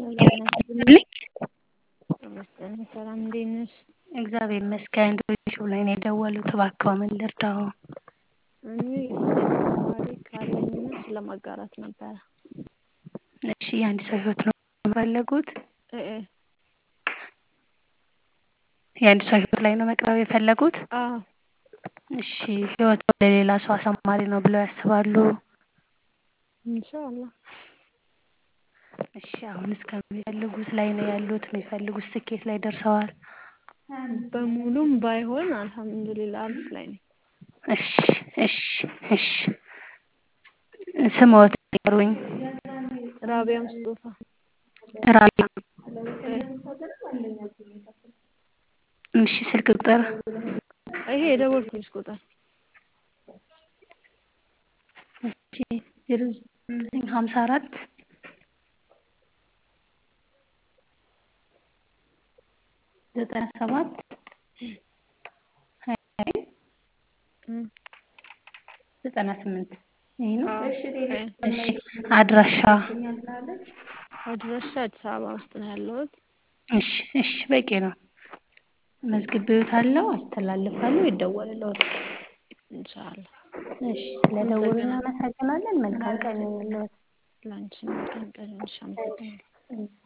ጤና ይስጥልኝ። ይመስገን ሰላም፣ እንዴት ነሽ? እግዚአብሔር ይመስገን። ዶይቼ ላይ ነው የደወሉት። እባክዎ ምን ልርዳዎ? እኔ የህይወት ታሪክ አለኝና ስለማጋራት ነበረ። እሺ፣ የአንድ ሰው ህይወት ነው የፈለጉት? እ እ የአንድ ሰው ህይወት ላይ ነው መቅረብ የፈለጉት? አዎ እሺ፣ ህይወት ለሌላ ሰው አሳማሪ ነው ብለው ያስባሉ? ኢንሻአላህ። እሺ፣ አሁን እስከሚፈልጉት ላይ ነው ያሉት? የሚፈልጉት ስኬት ላይ ደርሰዋል? በሙሉም ባይሆን አልሐምዱሊላህ አሪፍ ላይ ነኝ። እሺ እሺ እሺ። ስምዎት ይንገሩኝ? ራቢያ ሙስጦፋ። ራቢያ። እ እሺ፣ ስልክ ቁጥር? ይሄ የደወልኩልሽ ቁጥር። እሺ፣ ዜሮ ዘጠኝ ሀምሳ አራት ዘጠና ሰባት ሀያ ዘጠና ስምንት ይሄ ነው። እሺ፣ አድራሻ? አድራሻ አዲስ አበባ ውስጥ ነው ያለሁት። እሺ እሺ፣ በቂ ነው። መዝግቤዎታለሁ፣ አስተላልፋለሁ፣ ይደወልልዎታል። ኢንሻአላህ። እሺ፣ ስለደወሉ እናመሰግናለን። መልካም ቀን ይሁንልዎት። ላንቺም መልካም ቀን ይሁንልሽ። አመሰግናለሁ።